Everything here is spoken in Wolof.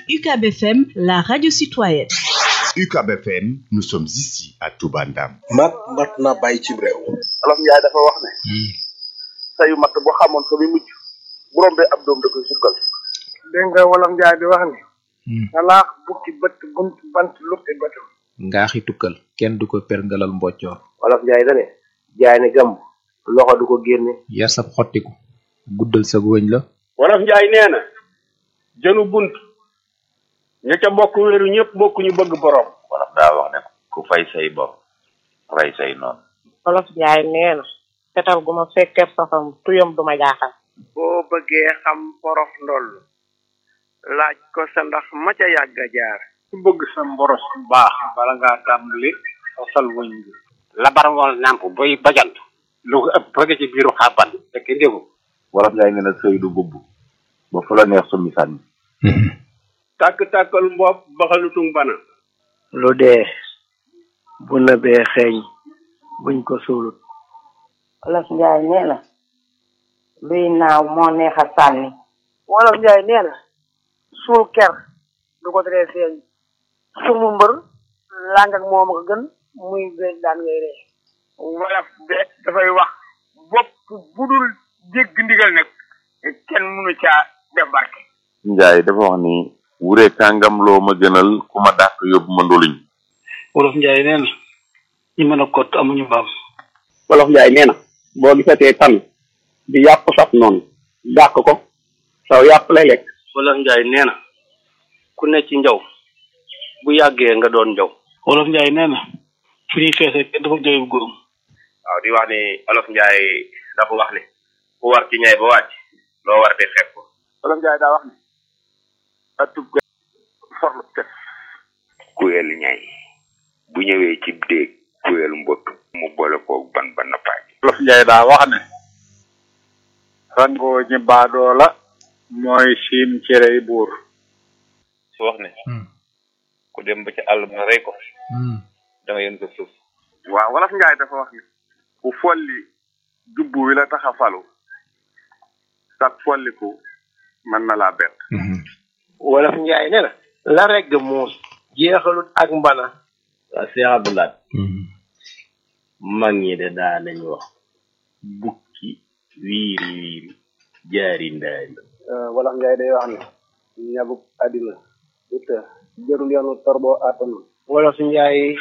UCAB FM, la radio citoyenne. UCAB FM, nous sommes ici à Touba Ndam. mat mat na bàyyi ci réew. Olof Njaay dafa wax ne. sayu mat boo xamoon ko mi mujj bu rombee ab doom da koy sukkal. dégg nga Wolof Njaay di wax ne. salaax bukki bët bunt bant lukki bëtam. ngaaxi tukkal kenn du ko perngalal mboccoor Olof Njaay da ne. jaay ne gàmm loxo du ko génne. yar sab xottiku guddal sa wëñ la wolof njaay nee na jënu bunt ña ca bokk wéeru ñëpp bokk ñu bëgg borom wolof daa wax ne ku fay say bor rey say noonu Wolof Njaay nee na fetal gu ma fekkee safam tuyam du ma jaaxal boo bëggee xam porof ndoll laaj ko sa ndax ma ca yàgg a jaar. ku bëgg sa mboros bu baax bala ngaa tàmbali fasal wëñ bi labar wal nàmp boy bajant lu ko ëpp bëgg ci biiru xàbban fekk ndégu wolof njaay nee na sëy du bubb ba fu la neex summi sànni tàkk-tàkkal mbopp baxalutung bana lu dee bu nëbee xeeñ buñ ko suulut. Wolof Njaay nee na luy naaw moo neex a sànni Wolof Njaay nee na suul ker du ko teree feeñ sumu mbër làng ak moom ko gën muy béy daan ngay ree wolof de dafay wax bopp bu dul dégg ndigal nag kenn mënu caa def barke njaay dafa wax ni wure kàngam loo ma gënal ku ma dàq yóbbu ma ndoluñ wolof njaay nee na ñi mën a kott amuñu mbaam Wolof Njaay nee na boo gisatee tan di yàpp saf noonu dàq ko saw yàpp lay lekk. wolof njaay nee na ku ne ci njaw bu yàggee nga doon njaw wolof njaay nee na fu ñuy feese kenn dafa jooyub góorum waaw di wax ni olof njaay dafa wax ni ku war ci ñay ba wàcc loo war di xeeb ko Wolof Njaay daa wax ne. atub ga forlu tef. kuyel ñay bu ñëwee ci déeg kuyel mbott mu boole koog ban ba nappaaj wolof njaay daa wax ne rangoo ñi baadoo la mooy siim cerey buur su wax ne ku dem ba ci àll ba rey ko da nga yën ko suuf waaw Wolof Njaay dafa wax ne. ku folli jubbu wi la tax a falu. sag folliku mën na laa bett. Wolof Njaay nee na la regg muus jeexalut ak mbana waa Cheikh Abdoulaye mag ñi de daa nañ wax bukki wiiri wiiri jaari ndaari Wolof Njaay day wax ne. ñabuk àddina. it jërul yoonu torboo àttanu. Wolof Njaay